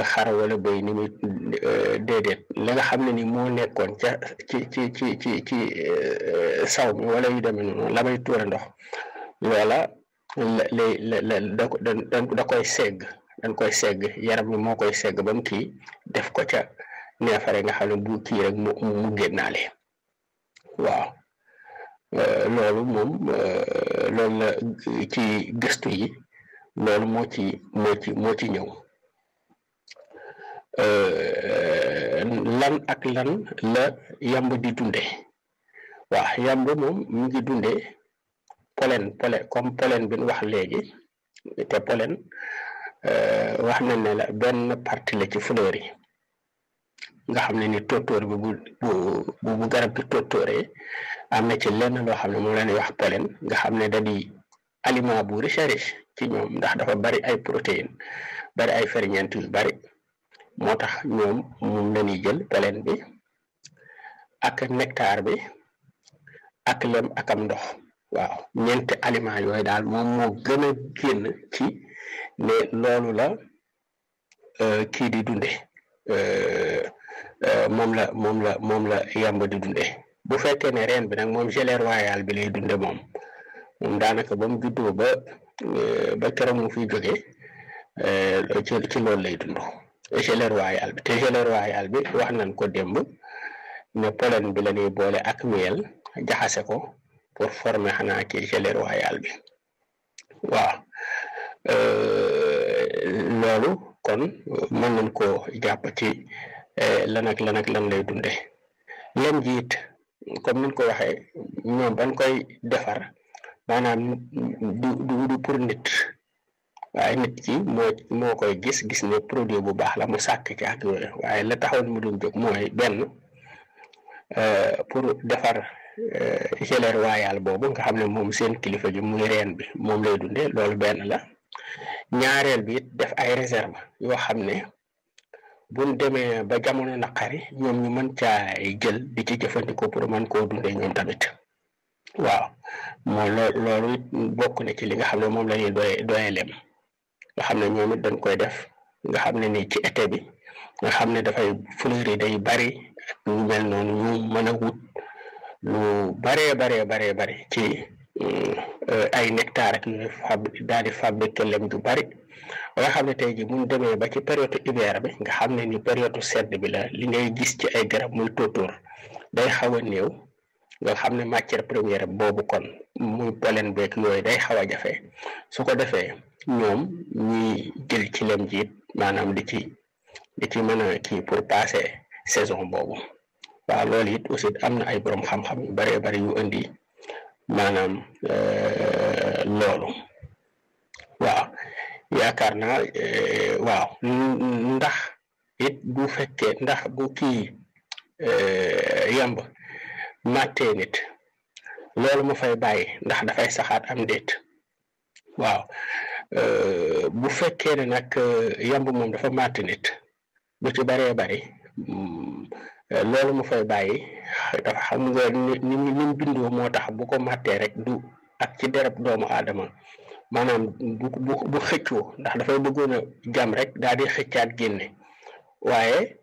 xar wala bëy ni muy déedéet la nga xam ne ni moo nekkoon ca ci ci ci ci ci saw mi wala yu demee noonu la may tuure ndox loola la lay la da da koy segg dañ koy segg yaram mi moo koy segg ba mu kii def ko ca neefare nga xam ne bu kii rek mu mu génnaale waaw loolu moom loolu la ci gëstu yi loolu moo ci moo ci moo ci ñëw lan ak lan la yamb di dunde waaw yamb moom mu ngi dunde pollen pollen comme pollen bi ñu wax léegi te pollen wax na ne la benn partie la ci fleur yi nga xam ne ni tóortóor bi bu bu bu garab gi tóortóoree am na ci lenn loo xam ne moom la ñuy wax pollen nga xam ne da di aliment bu riche riche ci ñoom ndax dafa bari ay protéines bari ay ferñeent yu bari moo tax ñoom moom la ñuy jël pollen bi ak nectar bi ak lem ak am ndox waaw ñeenti aliment yooyu daal moom moo gën a génn ci ne loolu la kii di dunde moom la moom la moom la yamba di dunde bu fekkee ne reen bi nag moom gelée royale bi lay dunde moom moom daanaka ba mu juddoo ba ba keroog mu fiy jóge ci ci loolu lay dund gelée royale bi te gelée royale bi wax nañ ko démb ne pollen bi la ñuy boole ak miel jaxase ko pour former xanaa ci gelée royale bi waaw loolu kon mën nañ koo jàpp ci lan ak lan ak lan lay dunde lem ji it comme niñ ko waxee ñoom bañ koy defar maanaam du du du pour nit waaye nit ki moo moo koy gis gis ne produit bu baax la mu sàkk ci ak yooyu waaye la taxoon mu doon jóg mooy benn pour defar gelée royale boobu nga xam ne moom seen kilifa gi muy reen bi moom lay dunde loolu benn la ñaareel bi it def ay réserve yoo xam ne buñ demee ba jamono naqari ñoom ñu mën caa jël di ci jëfandikoo pour mën koo dundee ñoom tamit waaw moo loo loolu it bokk na ci li nga xam ne moom la ñuy doye doye lem nga xam ne ñoom it dañ koy def nga xam ne ni ci été bi nga xam ne dafay fleur yi day bari ak ñu mel noonu ñu mën a wut lu baree baree baree bari ci ay nectar ak yooyu fab daal di fabriquer lem ju bari nga xam ne tey jii mun demee ba ci période hiver bi nga xam ne ni période sedd bi la li ngay gis ci ay garab muy tóotóor day xaw a néew nga xam ne matière première boobu kon muy pollen beeg yooyu day xaw a jafe su ko defee ñoom ñuy jël ci lem jiit maanaam di ci di ci mën a kii pour passer saison boobu waaw loolu it aussi am na ay borom xam-xam yu bëree bëri yu indi maanaam loolu waaw yaakaar naa waaw ndax it bu fekkee ndax bu kii yamb màttee nit loolu mu fay bàyyi ndax dafay saxaat am déet waaw bu fekkee ne nag yamb moom dafa màtt nit bu ci baree bari loolu mu fay bàyyi dafa xam nga ni ni mu bindoo moo tax bu ko màttee rek du ak ci dereb doomu aadama maanaam bu bu bu xëccoo ndax dafay bëggoon a jam rek daal di xëccaat génne waaye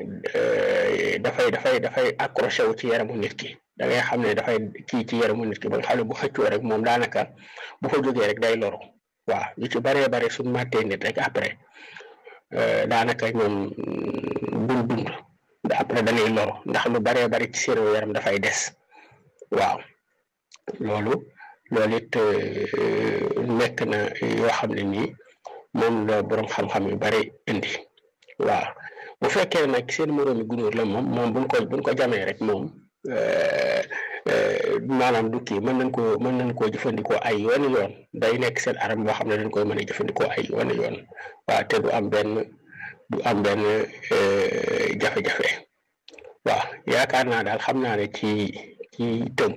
dafay dafay dafay accroché wu ci yaramu nit ki da ngay xam ne dafay kii ci yaramu nit ki ba nga xam ne bu xëccoo rek moom daanaka bu fa jógee rek day loru waaw yu ci baree bare suñ màttee nit rek après daanaka ñoom duñ dund après dañuy loru ndax lu baree bari ci seen yaram dafay des waaw loolu loolu it nekk na yoo xam ne nii moom la borom xam-xam yu bari indi waaw bu fekkee nag seen moroomi gunóor la moom moom buñ ko buñ ko jamee rek moom maanaam du kii mën nañ koo mën nañ koo jëfandikoo ay yooni yoon day nekk seen aram boo xam ne dañ koy mën a jëfandikoo ay yooni yoon waaw te du am benn du am benn jafe-jafe waaw yaakaar naa daal xam naa ne ci ci tënk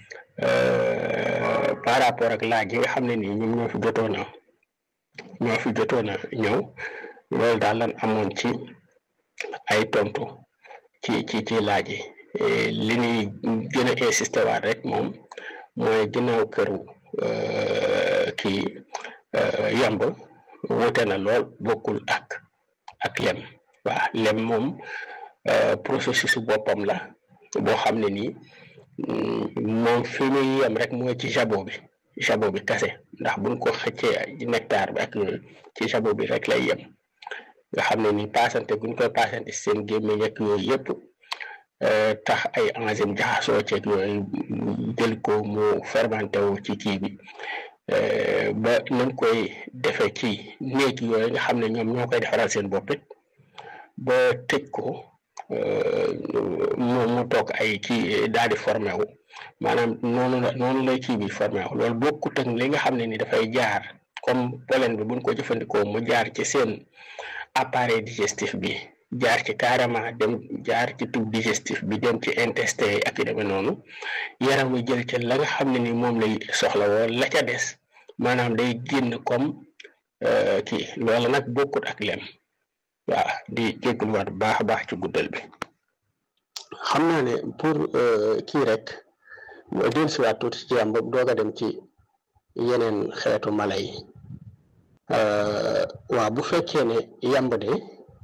par rapport ak laaj yi nga xam ne nii ñoom ñoo fi jotoon a ñoo fi jotoon a ñëw loolu daal lan amoon ci ay tontu ci ci ci laaj yi li ñuy gën a insister waat rek moom mooy ginnaaw këru kii yamb wute na lool bokkul ak ak lem waaw lem moom processus boppam la boo xam ne nii moom fi muy yem rek mooy ci jabot bi jabot bi kase ndax buñ ko xëccee nectar bi ak yooyu ci jabot bi rek lay yem nga xam ne nii paasante buñ koy paasante seen gémmiñ ak yooyu yëpp tax ay enzyme jaxasoo ceeg yooyu jël ko mu fermenté wu ci kii bi ba nañ koy defee ci néeg yooyu nga xam ne ñoom ñoo koy defaral seen bopp it ba tëj ko mu mu toog ay kii daal di formé wu maanaam noonu la noonu lay kii bi formé wu loolu bokkut ak li nga xam ne ni dafay jaar comme pollen bi buñ ko jëfandikoo mu jaar ci seen appareil digestif bi jaar ci carrément dem jaar ci tube digestif bi dem ci intestin yi ak yu demee noonu yaram wi jël ca la nga xam ne ni moom lay soxla woo la ca des maanaam day génn comme kii loolu nag bokkut ak lem waaw di jégaluwaat bu baax a baax ci guddal bi xam naa ne pour kii rek dellusiwaat tuuti ci yàmb doog a dem ci yeneen xeetu mala yi waaw bu fekkee ne yàmb de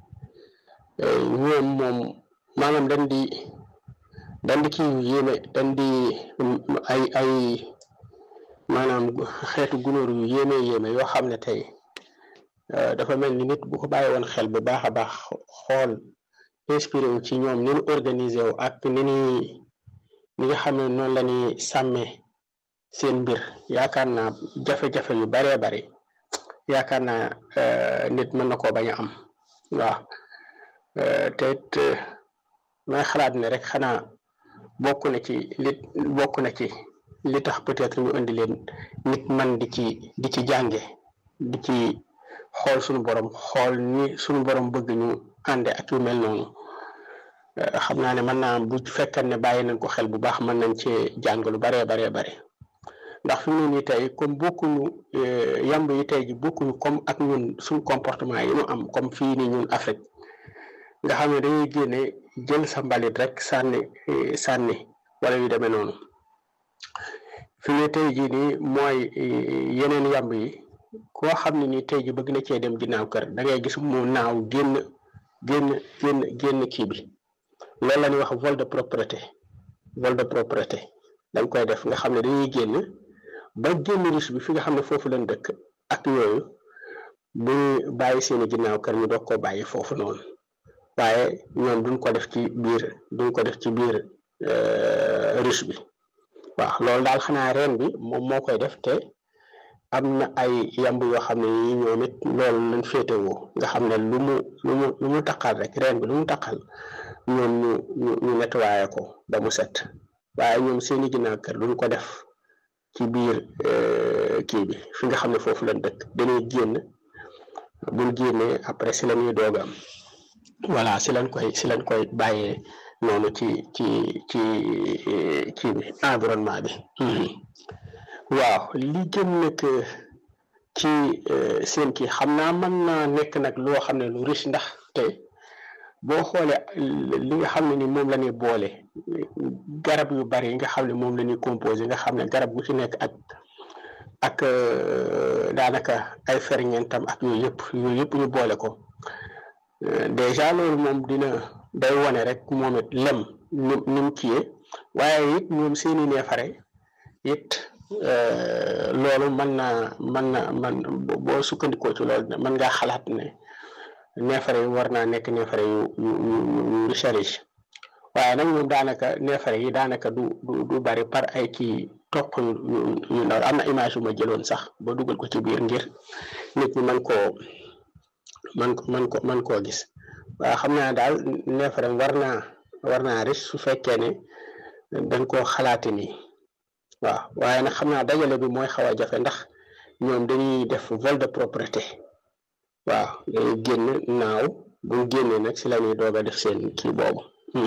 ñoom moom maanaam dañ di dañ di kii yéeme dañ di ay ay maanaam xeetu gunóor yu yéeme yéeme yoo xam ne tey dafa mel ni nit bu ko bàyyi woon xel bu baax a baax xool inspiré wu ci ñoom ni ñu organisé wu ak ni ñuy ni nga xam ne noonu la ñuy sàmmee seen mbir yaakaar naa jafe-jafe yu baree bari yaakaar naa nit mën na koo bañ a am waaw te it may xalaat ne rek xanaa bokk na ci li bokk na ci li tax peut-être ñu indi leen nit man di ci di ci jànge di ci xool suñu borom xool ni suñu borom bëgg ñu ànde ak yu mel noonu xam naa ne mën naa bu fekkan ne bàyyi nañ ko xel bu baax mën nañ cee jàng lu baree baree bare ndax fi mu ne nii tey comme bokkuñu yamb yi tey ji bokkuñu comme ak ñun suñ comportement yi ñu am comme fii nii ñun Afrique nga xam ne dañuy génne jël sa mbalit rek sànni sànni wala yu demee noonu fi mu ne tey jii nii mooy yeneen yamb yi koo xam ne nii tey ji bëgg na cee dem ginnaaw kër da ngay gis mu naaw génn génn génn génn kii bi loolu la ñuy wax vol de propreté vol de propreté dañ koy def nga xam ne dañuy génn ba génn riche bi fi nga xam ne foofu lañ dëkk ak yooyu bu bàyyi seeni ginnaaw kër ñu doog koo bàyyi foofu noonu waaye ñoom duñ ko def ci biir duñ ko def ci biir riche bi waaw loolu daal xanaa reen bi moom moo koy def te am na ay yamb yoo xam ne yi ñoom it loolu lañ féetewoo nga xam ne lu mu lu mu lu mu taqal rek reen bi lu mu taqal ñoom ñu ñu ñu nettoyé ko ba mu set waaye ñoom seeni ginnaaw kër duñ ko def ci biir kii bi fi nga xam ne foofu lañ dëkk dañuy génn buñ génnee après si la ñuy doog am voilà si lañ koy si lañ koy bàyyee noonu ci ci ci kii bi environnement bi waaw li jëm nag ci seen kii xam naa mën naa nekk nag loo xam ne lu riche ndax te boo xoolee li nga xam ne ni moom la ñuy boole garab yu bari yi nga xam ne moom la ñuy composé nga xam ne garab gu ci nekk ak ak daanaka ay ferñeentam ak yooyu yëpp yooyu yëpp ñu boole ko déjà loolu moom dina day wone rek moom it lem ni ni mu kiyee waaye it ñoom seeni neefare it loolu mën naa mën na man boo sukkandikoo ci loolu mën ngaa xalaat ne neefare yi war naa nekk neefare yu yu yu riche riche waaye nag ñoom daanaka neefare yi daanaka du du du bari par ay kii toq yu yu ndaw am na image yu ma jëloon sax ba dugal ko ci biir ngir nit ñi mën koo mën ko mën ko mën koo gis waaye xam naa daal neefare war naa war naa riche su fekkee ne dañ koo xalaati nii waaw waaye nag xam naa dajale bi mooy xaw a jafe ndax ñoom dañuy def vol de propreté waaw dañuy génn naaw buñ génnee nag si la ñuy doog a def seen kii boobu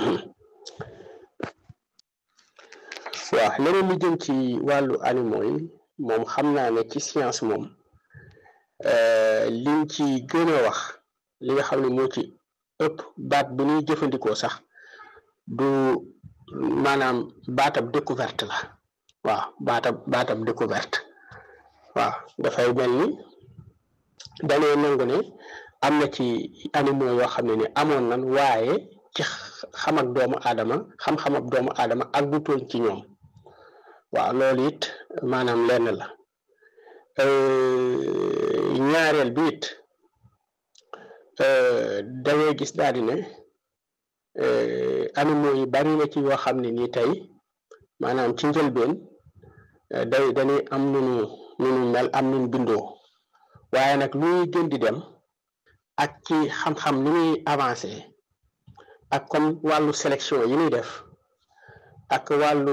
waaw leneen lu jëm ci wàllu animaux yi moom xam naa ne ci science moom liñ ci gën a wax li nga xam ne moo ci ëpp baat bu ñuy jëfandikoo sax du maanaam baatab découverte la waaw baatab baatab découverte waaw dafay mel ni dañoo nangu ne am na ci animaux yoo xam ne ni amoon nan waaye ci xam ak doomu aadama xam-xam ak doomu aadama ak du tooñ ci ñoom waaw loolu it maanaam lenn la ñaareel bi it da ngay gis daal di ne animaux yi bari na ci yoo xam ne nii tey maanaam ci njëlbeen day dañuy am nunu nunu mel am nunu bindoo waaye nag luy gën di dem ak ci xam-xam ni muy avancé ak comme wàllu sélection yi ñuy def ak wàllu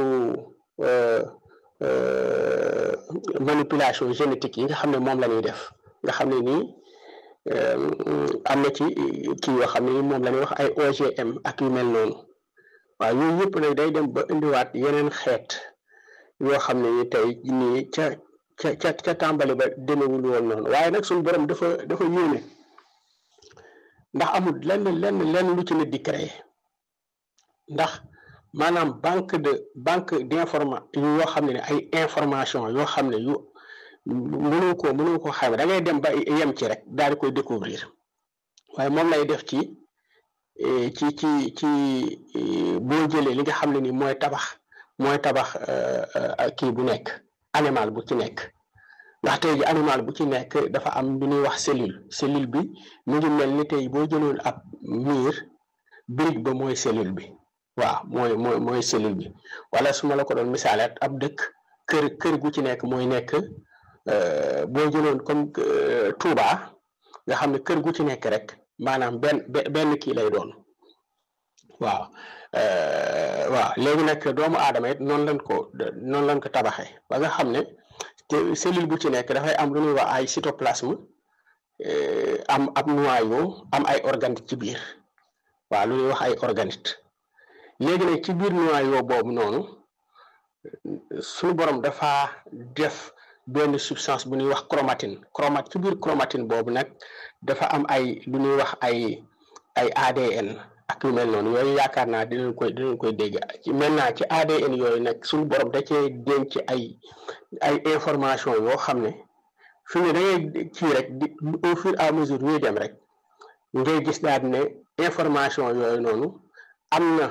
manipulation génétique yi nga xam ne moom la ñuy def nga xam ne nii am na ci kii yoo xam ne moom la ñuy wax ay OGM ak yu mel noonu waaw yooyu yëpp nag day dem ba indiwaat yeneen xeet yoo xam ne ni tey nii ca ca ca ca tàmbali ba demewul woon noonu waaye nag suñu borom dafa dafa yéeme ndax amul lenn lenn lenn lu ci nit di créer ndax maanaam banque de banque d'informa yoo xam ne ne ay information yoo xam ne yu mënoo ko mënoo ko xam da ngay dem ba yem ci rek daal di koy découvrir waaye moom lay def ci ci ci ci boo jëlee li nga xam ne ni mooy tabax mooy tabax kii bu nekk animal bu ci nekk ndax tey ji animal bu ci nekk dafa am lu ñuy wax cellule cellule bi mu ngi mel ni tey boo jëloon ab miir brique ba mooy cellule bi waaw mooy mooy mooy cellule bi wala su ma la ko doon misaale ab dëkk kër kër gu ci nekk mooy nekk boo jëloon comme Touba nga xam ne kër gu ci nekk rek maanaam benn benn kii lay doon waaw waaw léegi nag doomu aadama it noonu lañ ko noonu lañ ko tabaxee ba nga xam ne cellule bu ci nekk dafay am lu ñuy wax ay cytoplasme am ab noyau am ay organite ci biir waaw lu ñuy wax ay organite léegi nag ci biir noyau boobu noonu suñu borom dafa def benn substance bu ñuy wax chromatine chromat ci biir chromatine boobu nag dafa am ay lu ñuy wax ay ay ADN ak yu mel noonu yooyu yaakaar naa dinañ koy dinañ koy dégg ci maintenant ci ADN yooyu nag suñu borom da cee denc ay ay information yoo xam ne fi ne da ngay kii rek di au fur et à mesure ñuy dem rek ngay gis daal ne information yooyu noonu am na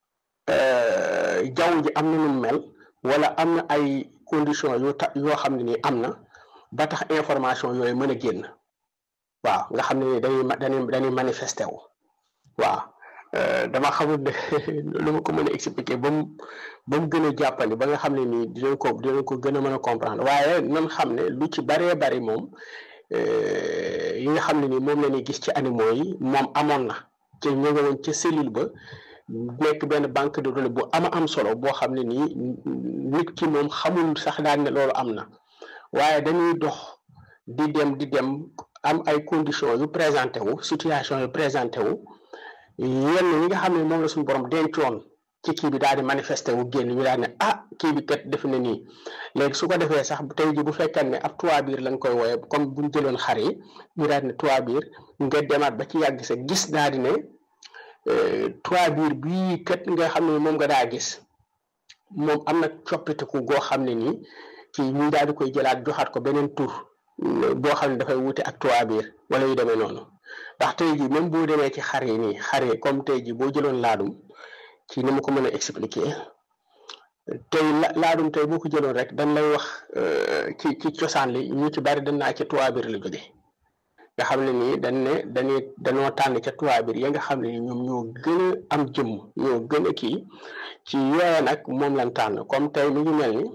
jaww ji am na nu mel wala am na ay conditions yu ta yoo xam ne nii am na ba tax information yooyu mën a génn waaw nga xam ne ni dañuy dañuy dañuy manifesté wu waaw dama xamul ne lu ma ko mën a expliquer ba mu ba mu gën a jàppandi ba nga xam ne nii dinañ ko dinañ ko gën a mën a comprendre waaye nan xam ne lu ci baree bari moom yi nga xam ne nii moom la ñuy gis ci animaux yi moom amoon na te ñu nga woon ca cellule ba nekk benn banque de données bu ama am solo boo xam ne nii nit ki moom xamul sax daal ne loolu am na waaye dañuy dox di dem di dem am ay conditions yu présenté wu situation yu présenté wu yenn yi nga xam ne moom la suñu borom dencoon ci kii bi daal di manifesté wu génn ñu daal ne ah kii bi kat def na nii léegi su ko defee sax tey ji bu fekkee ne ab trois biir lañ koy wooye comme buñ jëloon xar yi ñu daal ne trois biir nga demaat ba ci yàgg sa gis daal di ne trois biir bii kat nga xam ne moom nga daa gis moom am na coppiteku goo xam ne nii ci ñu daal di koy jëlaat joxaat ko beneen tur boo xam ne dafay wute ak trois biir wala yu demee noonu ndax tey ji même boo demee ci xar yi nii xar yi comme tey ji boo jëloon laadum ci ni ma ko mën a expliquer tey laadum tey boo ko jëloon rek dañ lay wax ci ci cosaan li ñu ci bari dañ naa ci trois biir la jóge nga xam ne nii dañ ne dañuy dañoo tànn ca trois biir ya nga xam ne ni ñoom ñoo gën a am jëmm ñoo gën a kii ci yooya nag moom lañ tànn comme tey mi ngi mel ni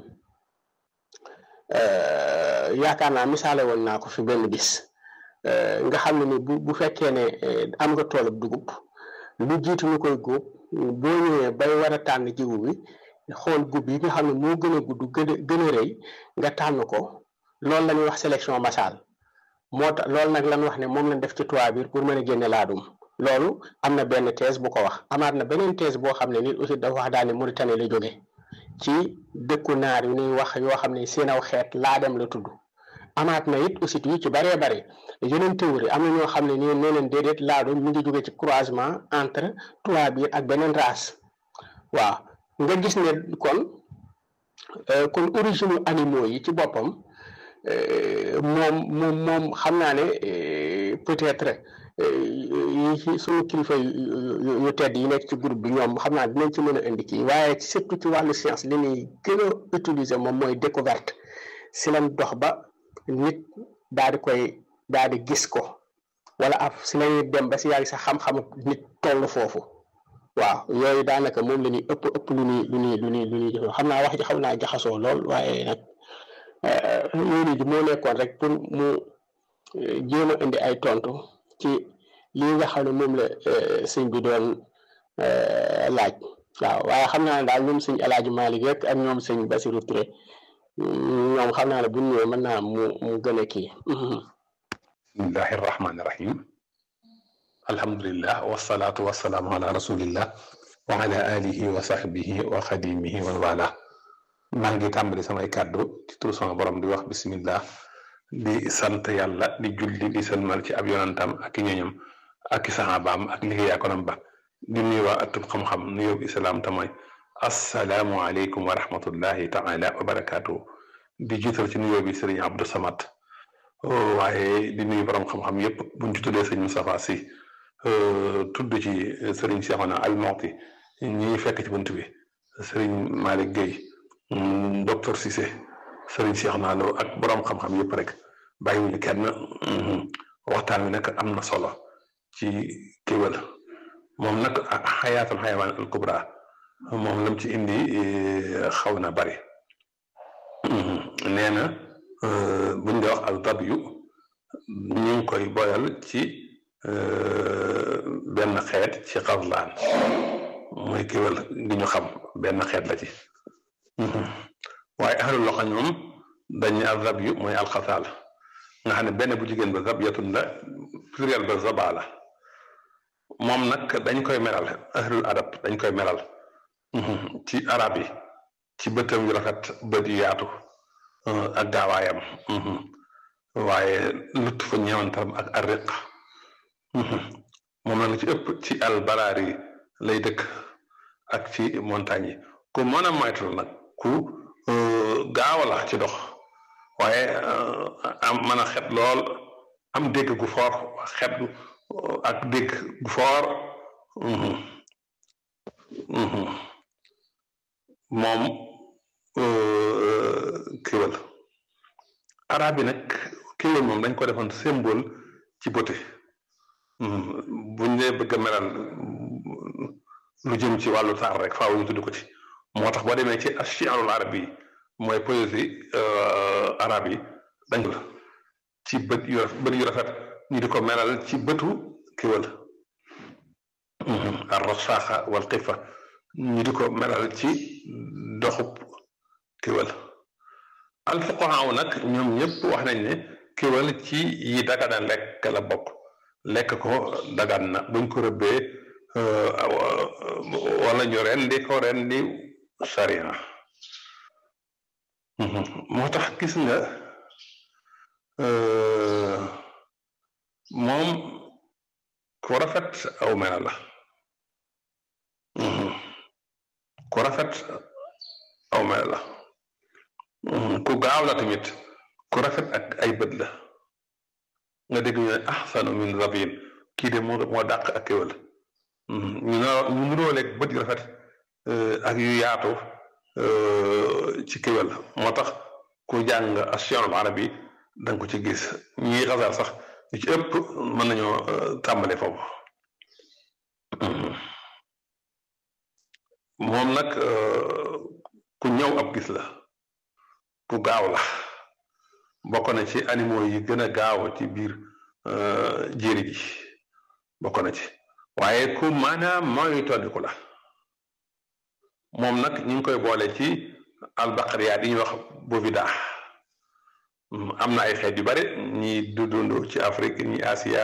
yaakaar naa misaale woon naa ko fi benn bis nga xam ne ni bu bu fekkee ne am nga toolub dugub lu jiitu ñu koy góob boo ñëwee bay war a tànn jiwu bi xool gub yi nga xam ne moo gën a gudd gën a gën a rëy nga tànn ko loolu la ñuy wax sélection massale moo tax loolu nag lan wax ne moom lañ def ci toit biir pour mën a génne laadum loolu am na benn thèse bu ko wax amaat na beneen thèse boo xam ne nit aussi dafa wax daal ne Mauritanie la jóge ci dëkku naar yu ñuy wax yoo xam ne seen aw xeet laadam la tudd amaat na it aussi yu ci bëree bëri yeneen théorie am na ñoo xam ne nii nee leen déedéet laadum mi ngi jóge ci croisement entre toit biir ak beneen race waaw nga gis ne kon kon origine animaux yi ci boppam moom moom moom xam naa ne peut-être yi suñu kilifa yu tedd yi nekk ci groupe bi ñoom xam naa dinañ ci mën a indi kii waaye surtout ci wàllu science li ñuy gën a utiliser moom mooy découverte si lañ dox ba nit daal di koy daal di gis ko wala af si lañuy dem ba si yàgg sax xam-xamu nit toll foofu waaw yooyu daanaka moom la ñuy ëpp ëpp lu ñuy lu ñuy lu ñuy lu ñuy jëfoo xam naa wax ji xam naa jaxasoo lool waaye nag loolu ji moo nekkoon rek pour mu jéem a indi ay tontu ci lii nga xam ne moom la sëñ bi doon laaj waaw waaye xam naa ne daal ñoom sëñ El Hadj Malick rek ak ñoom sëñ Basirou Touré ñoom xam naa ne bu ñu ñëwee mën naa mu mu gën a kii. bismillahi rahmaani rahim alhamdulillah wasalaatu wasalaamu ala rasulillah wa ala alihi wa sahbihi wa xadimihi wa wala maa ngi tàmbali samay kàddu ci tur sama borom di wax bismillah di sant yàlla di julli di sëlmal ci ab yonantam ak i ñoñam ak i saxaabaam ak liggéeyaakonam ba di nuyu waa atub xam-xam nuyoo bi islaam te mooy assalaamu aleykum wa rahmatullahi taala wa barakaatu di jiital ci nuyoo bi sëriñ Abdou Samad waaye di nuyu borom xam-xam yépp buñ ci tuddee sëñ Moustapha Sy tudd ci sëriñ Cheikhouna Almouti ñi fekk ci bunt bi sëriñ Malick Gueye docteur Cissé sëriñ Cheikhouna Lo ak borom xam-xam yépp rek bàyyiwuñu kenn waxtaan wi nag am na solo ci kéwél moom nag xayaatul xayawaan al kubra moom lam ci indi xaw na bari nee na buñ dee wax al dabyu ñu ngi koy boyal ci benn xeet ci xaslaan mooy kéwél gi ñu xam benn xeet la ci waaye ahlul loxo ñoom dañu al dabyu mooy alxasaal nga xam ne benn bu jigéen ba zabyatun la pluriel ba zaba la moom nag dañ koy melal ahlul adab dañ koy melal ci arab yi ci bëtam yu rafet bët yu yaatu ak gaawaayam waaye lutt fa ñeewantaram ak arriq moom la ci ëpp ci albaraari lay dëkk ak ci montagne yi ku mën a moytu nag ku gaaw la ci dox waaye am mën a xet lool am dégg gu foor xet ak dégg gu foor moom kéwél arab yi nag kéwél moom dañ ko defoon symbole ci beauté buñ dee bëgg a melal lu jëm ci wàllu taar rek faaw ñu tudd ko ci moo tax boo demee ci achiarul arab yi mooy poésie arab yi dañ la ci bët yu bët yu rafet ñu di ko melal ci bëtu kéwél ar rasaaxa wal xifa ñu di ko melal ci doxub kéwél alfuqahaa nag ñoom ñëpp wax nañ ne kéwél ci yi daganal lekk la bokk lekk ko dagan na buñ ko rëbbee wala ñu rendi ko rendi sariya moo tax gis nga moom ku rafet aw mela la ku rafet aw mela la ku gaaw la tamit ku rafet ak ay bët la nga dégg ñu ne ahsanu min zabin kii de moo moo dàq ak kéwél ñu ñu nuróoleeg bët yu rafet ak yu yaatu ci kéwél moo tax ku jàng ashiarul arabi da nga ko ci gis ñii xasar sax ñu ci ëpp mën nañoo tàmbale foofu moom nag ku ñëw ab gis la ku gaaw la bokk na ci animaux yi gën a gaaw ci biir jéeri ji bokk na ci waaye ku maanaam mooy toddiku la moom nag ñu ngi koy boole ci albaqariyaat yi ñuy wax bovida am na ay xeet yu bare ñi du dund ci Afrique ñi Asia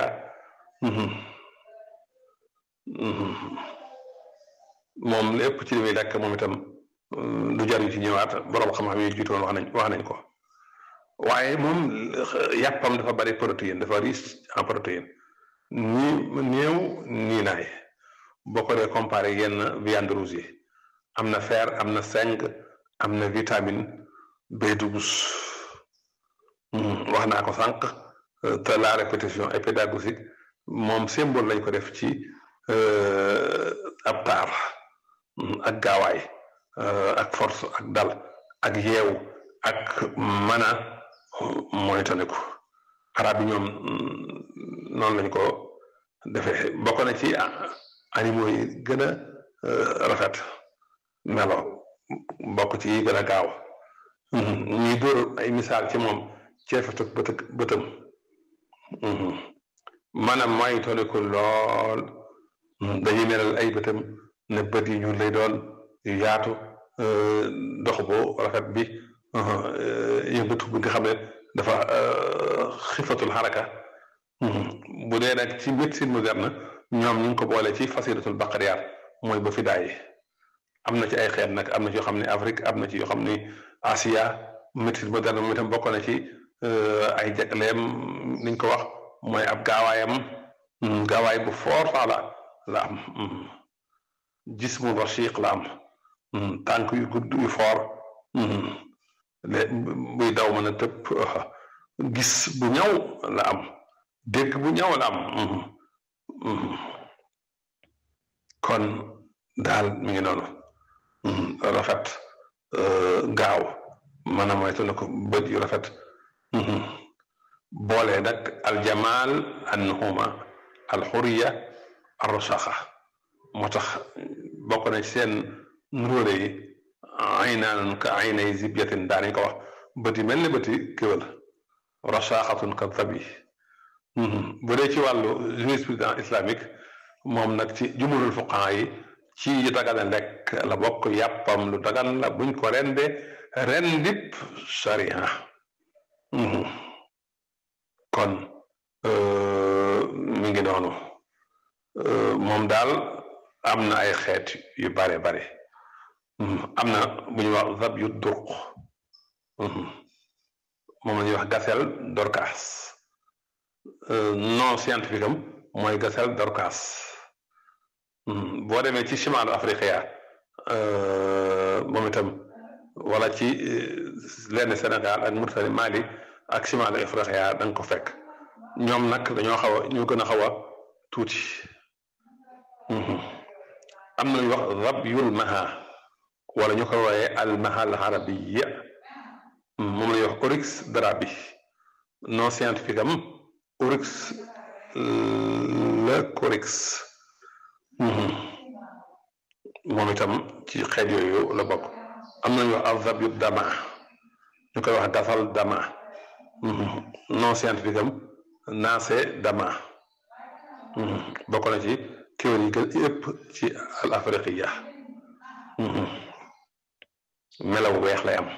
moom lépp ci li muy lekk moom itam du jar yu ci ñëwaat borom xam-xam yi jiitoon wax nañ wax nañ ko waaye moom yàppam dafa bari protéine dafa riche en protéine nii néew nii naay boo ko dee comparé yenn viande rouge yi am na fer am na zinc am na vitamine B12 wax naa ko sànq te la répétition est pédagogique moom symbole lañ ko def ci ab taar ak gaawaay ak force ak dal ak yeewu ak mën a moytandiku arab yi ñoom noonu lañ ko defee bokk na ci animaux yi gën a rafet melo bokk ci yi gën a gaaw ñuy dóor ay misaal ci moom ceefatu bët bëtam maanaam moytandiku lool dañuy melal ay bëtam ne bët yi ñuul lay doon yu yaatu dox bu rafet bi yëngatu bi nga xam ne dafa xifatul xaraka bu dee nag ci médecine moderne ñoom ñu ngi ko boole ci fasiratul baqariyaat mooy ba fi daay am na ci ay xeet nag am na ci yoo xam ne Afrique am na ci yoo xam ne Asia médecine moderne moom itam bokk na ci ay jagleem niñ ko wax mooy ab gaawaayam gaawaay bu fort sax la la am jismu rashiq la am tànk yu gudd yu fort buy daw mën a tëb gis bu ñaw la am dégg bu ñaw la am kon daal mi ngi noonu rafet gaaw mën a moytu na ko bët yu rafet boole nag aljamal annuhuma alxuriya arrashaqa moo tax bokk na ci seen nuróole yi ay naan ka ay nay zibyatin daanañ ko wax bëti mel ni bëti kéwal rashaqatun ka zabi bu dee ci wàllu jurisprudence islamique moom nag ci jumhurul fuqahaa yi ci yu dagan lekk la bokk yàppam lu dagan la buñ ko rende rendip sharia kon mi ngi noonu moom daal am na ay xeet yu bare bare am na bu ñuy wax zab yu durq moom la ñuy wax gazelle dorcas non scientifique am mooy gazelle dorcas boo demee ci chimalu afriqiya moom itam wala ci lenn Sénégal ak Mauritanie Mali ak chimalu afriqiya da nga ko fekk ñoom nag dañoo xaw a ñoo gën a xaw a tuuti am na lu ñuy wax rabyul maha wala ñu koy wooyee al maha al arabiya moom la ñuy wax oryx drabi non scientifique am oryx le coryx moom itam ci xeet yooyu la bokk am na ñu wax al zabyu dama ñu koy wax gasal dama non scientifique am naase dama bokk na ci kéwél yi gën yëpp ci al afriqiya melaw weex lay am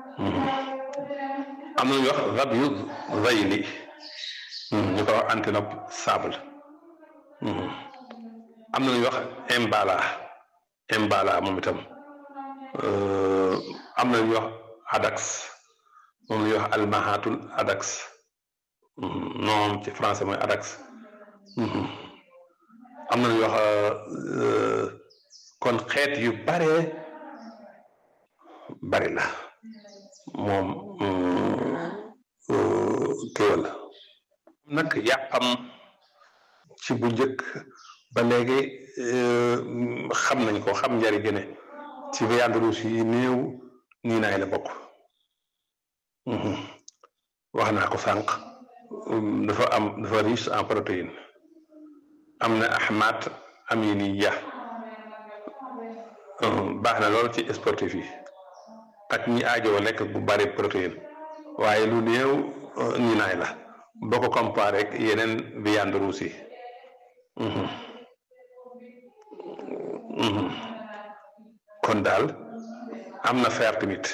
am na ñu wax rab yu zayli ñu ko wax antilope sable am na ñu wax imbala imbala moom itam am na ñu wax adax moom la ñuy wax almahatul adax noom ci français mooy adax am na ñu wax kon xeet yu bare bari la moom kéwal nag yàppam ci bu njëkk ba léegi xam nañ ko xam njari gëne ci viande rouge yi néew nii naay la bokk wax naa ko sànq dafa am dafa riche en protéine am na ahmat aminiya baax na lool ci sportif yi ak ñi aajoo lekk bu bari protéine waaye lu néew ñi naay la boo ko comparé ak yeneen viande rouge yi kon daal am na fer tamit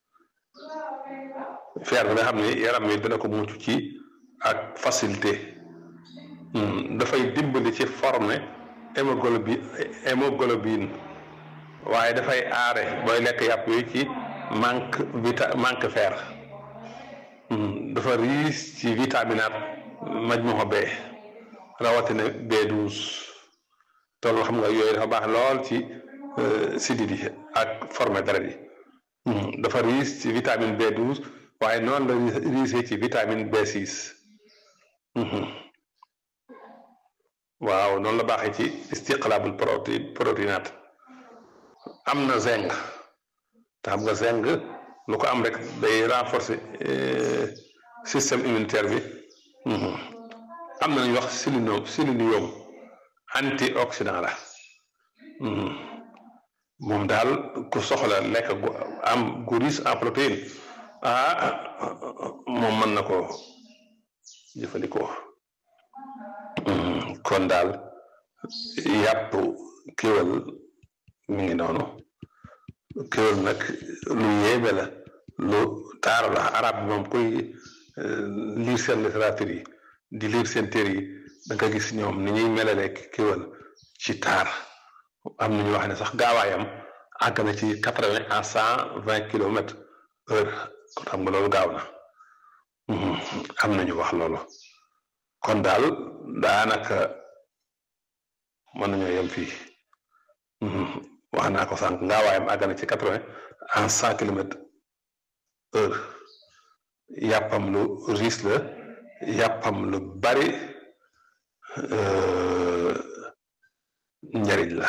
fer bi nga xam ne yaram wi dina ko mucc ci ak facilité dafay dimbali ci former hémoglobine hémoglobine waaye dafay aare booy lekk yàpp yooyu ci manque vita manque fer dafa riis ci vitaminate majmuha B rawatina B12 tool xam nga yooyu dafa baax lool ci sidit yi ak forme deret yi dafa riis ci vitamine B12 waaye noonu la riche ci vitamine B6 waaw noonu la baaxee ci istiqlaabul protéine protéinate am na zinc te xam nga zinc lu ko am rek day renforcer système immunitaire bi am na ñu wax sélénium sélénium antioxydant la moom daal ku soxla lekk gu am gu riche en protéine ah moom mën na ko jëfandikoo kon daal yàpp kéwal mi ngi noonu kéwal nag lu yéeme la lu taaru la arab bi moom kuy lire seen littérature yi di lire seen téere yi da nga gis ñoom ni ñuy melale kéwal ci taar am na ñu wax ne sax gaawaayam àgg na ci quatre vingt à cent vingt kilomètres heure kon xam nga loolu gaaw na am na ñu wax loolu kon daal daanaka mën nañoo yem fii wax naa ko sànq gaawaayam àgg na ci quatre vingt à cent kilomètres heure yàppam lu riche la yàppam lu bari njariñ la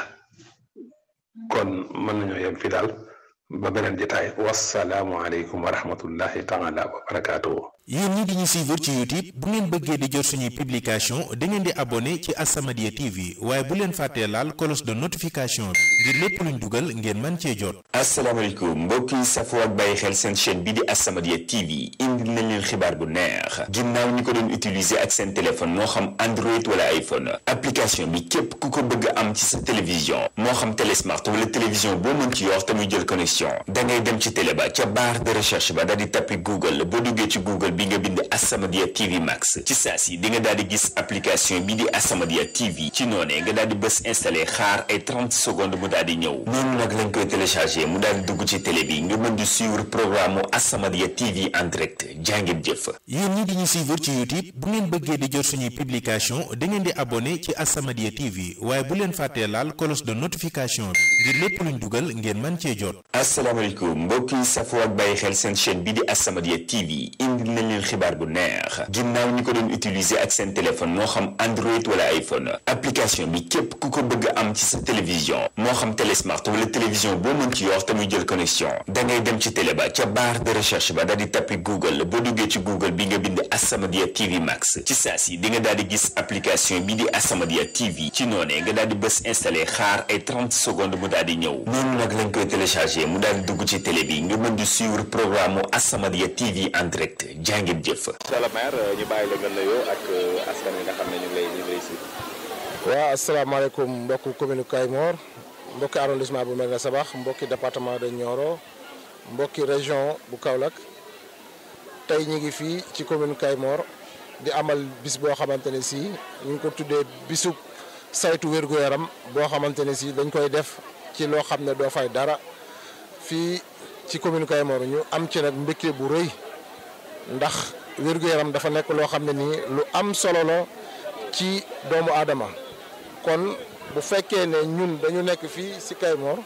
kon mën nañoo yem fii daal ba beneen jotaay wasalaamu aleykum wa rahmatullahi taala wa barakaatuhu yéen ñi di ñu suivre ci youtube bu ngeen bëggee di jot suñuy publication da ngeen di abonné ci As-Samadiyya TV waaye bu leen fàttee laal cloche de notification bi ngir lépp luñ dugal ngeen mën cee jot asalaamaaleykum mbokk yi safoo ak bàyyi xel seen chaîne bi di As-Samadiyya TV indil nañ leen xibaar bu neex ginnaaw ñi ko doon utiliser ak seen téléphone moo xam Android wala iPhone application bi képp ku ko bëgg a am ci sa télévision moo xam télésmart wala télévision boo mën ci yor te muy jël connexion da ngay dem ci télé ba ca barre de recherche ba daal di tappi Google boo duggee ci Google bi nga bind As-Samadiyya TV Max ci saa si di nga daal di gis application bi di As-Samadiyya TV ci noonee nga daal di bës installé xaar ay 30 secondes mu daal di ñëw noonu nag lañ koy téléchargé mu daal di dugg ci télé bi nga mën di suivre programme mu As-Samadiyya TV en direct jàngeen jëf. yéen ñi di ñu suivre ci youtube bu ngeen bëggee di jot suñuy publication da ngeen di abonné ci As-Samadiyya TV waaye bu leen fàttee laal cloche de notification bi ngir lépp luñ dugal ngeen mën cee jot. asalaamaaleykum mbokk yi safoo ak bàyyi xel seen chaîne bi di As-Samadiyya TV indil nañ leen xibaar bu neex ginnaaw ñi ko doon utiliser ak seen téléphone moo xam Android wala iPhone application bi képp ku ko bëgg a am ci sa télévision moo xam télésmart wala télévision boo mën ci yor te muy jël connexion da ngay dem ci télé ba ca barre de recherche ba daal di tappi Google boo duggee ci Google bi nga bind As-Samadiyya TV Max ci saa si di nga daal di gis application bi di As-Samadiyya TV ci noonee nga daal di bës installé xaar ay 30 secondes mu daal di ñëw noonu nag lañ koy téléchargé mu daal di dugg ci télé bi nga mën di suivre programme mu As-Samadiyya TV en direct jàngeen jëf. monsieur le maire ñu bàyyi la nga nuyoo ak askan wi nga xam ne ñu ngi lay ñu ngi lay suivre. waaw asalaamaaleykum mbokki commune Kayemor mbokki arrondissement bu Médina Sabakh mbokki département de Nioro mbokki région bu Kaolack tey ñu ngi fii ci commune Kayemor di amal bis boo xamante ne si ñu ngi ko tuddee bisub saytu wér-gu-yaram boo xamante ne si dañ koy def ci loo xam ne doo fay dara fii ci commune Kayemor ñu am ci nag mbégte bu rëy ndax wér-gu-yaram dafa nekk loo xam ne nii lu am solo la ci doomu aadama kon bu fekkee ne ñun dañu nekk fii ci Kayemor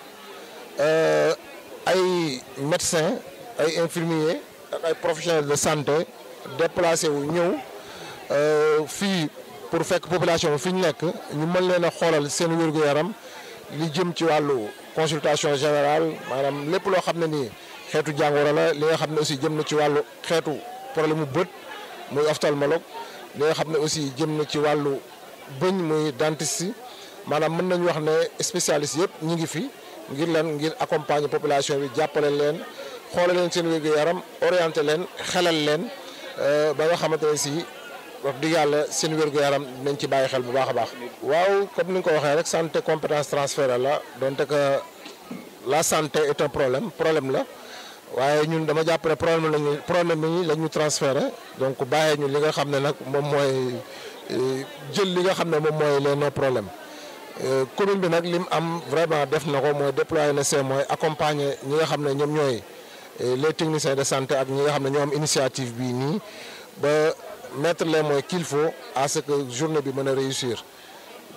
ay médecins ay infirmiers ak ay professionnels de santé déplacé wu ñëw fii pour fekk population bi fi ñu nekk ñu mën leen a xoolal seen wér-gu-yaram li jëm ci wàllu consultation générale maanaam lépp loo xam ne nii xeetu jàngoro la li nga xam ne aussi jëm na ci wàllu xeetu problème mu bët muy ophtalmologue li nga xam ne aussi jëm na ci wàllu bëñ muy dentiste maanaam mën nañu wax ne spécialiste yëpp ñu ngi fi ngir lan ngir accompagner population bi jàppale leen xoolal leen seen wér-gu-yaram orienté leen xelal leen ba nga xamante ne si wax dëgg yàlla seen wér-gu-yaram nañ ci bàyyi xel bu baax a baax. waaw comme ni nga ko waxee rek santé compétence transférée la donte que la santé est un problème problème la. waaye ñun dama jàpp ne problème lañu problème yi la ñu transféré donc bàyyee ñu li nga xam ne nag moom mooy jël li nga xam ne moom mooy les nos problèmes commune bi nag lim am vraiment def na ko mooy déployer na see mooy accompagner ñi nga xam ne ñoom ñooy les techniciens de santé ak ñi nga xam ne ñoo am initiative bii nii ba mettre les moyens qu'il faut à ce que journée bi mën a réussir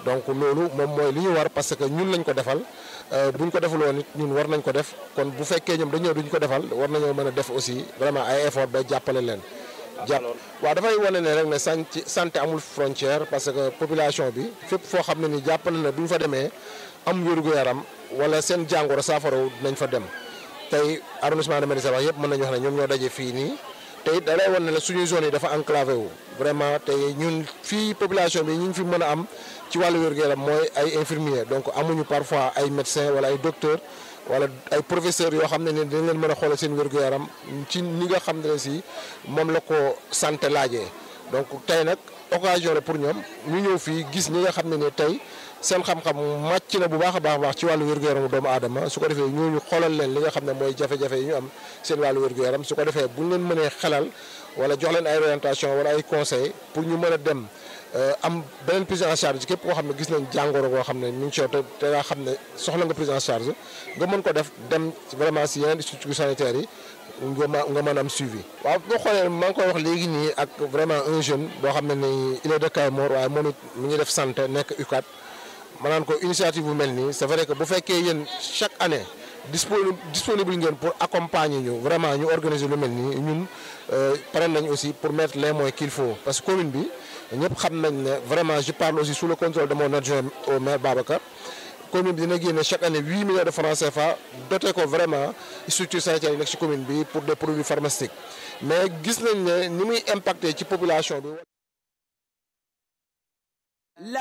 donc loolu moom mooy li ñu war parce que ñun lañ ko defal buñ ko defuloon it ñun war nañ ko def kon bu fekkee ñoom dañoo duñ ko defal war nañoo mën a def aussi vraiment ay effort ba jàppale leen. jàpp waaw dafay wane ne rek ne santé santé amul frontière parce que population bi fépp foo xam ne ni jàppale na bu ñu fa demee am wér-gu-yaram wala seen jàngoro saafaraw dinañ fa dem tey arrondissement de Médina wax yëpp mën nañu wax ne ñoom ñoo daje fii nii te it da lay wane ne suñuy zone yi dafa enclavé wu vraiment te ñun fii population bi ñu ngi fi mën a am ci wàllu wér-gu-yaram mooy ay infirmier donc amuñu parfois ay médecin wala ay docteur wala ay professeurs yoo xam ne ni dañ leen mën a xoolal seen wér-gu-yaram ci ni nga xam ne si moom la ko santé laajee donc tey nag occasion la pour ñoom ñu ñëw fii gis ñi nga xam ne ne tey seen xam-xam màcc na bu baax a baax baax ci wàllu wér-gu-yaramu doomu aadama su ko defee ñooñu xoolal leen li nga xam ne mooy jafe-jafe yi ñu am seen wàllu wér-gu-yaram su ko defee bu ñu leen mënee xelal wala jox leen ay orientation wala ay conseil pour ñu mën a dem am beneen prise en charge képp koo xam ne gis nañ jàngoro boo xam ne ñu ngi ci te te nga xam ne soxla nga prise en charge nga mën ko def dem vraiment si yeneen structures sanitaires yi nga ma nga mën am suivi. waaw boo xoolee maa ngi koy wax léegi nii ak vraiment un jeune boo xam ne nii il est de Kayemor waaye moom it mi ngi def santé nekk UCAD ma naan ko initiative bu mel nii c'est vrai que bu fekkee yéen chaque année. disponible disponible ngeen pour accompagner ñu vraiment ñu organiser lu mel nii ñun pare nañ aussi pour mettre les moyens qu'il faut parce que commune bi ñëpp xam nañ ne vraiment je parle aussi sous le contrôle de mon adjoint au maire Babacar commune bi dina génne chaque année huit millions de francs CFA doté ko vraiment structure sanitaire yi nekk ci commune bi pour des produits pharmaceutiques mais gis nañ ne ni muy impacté ci population bi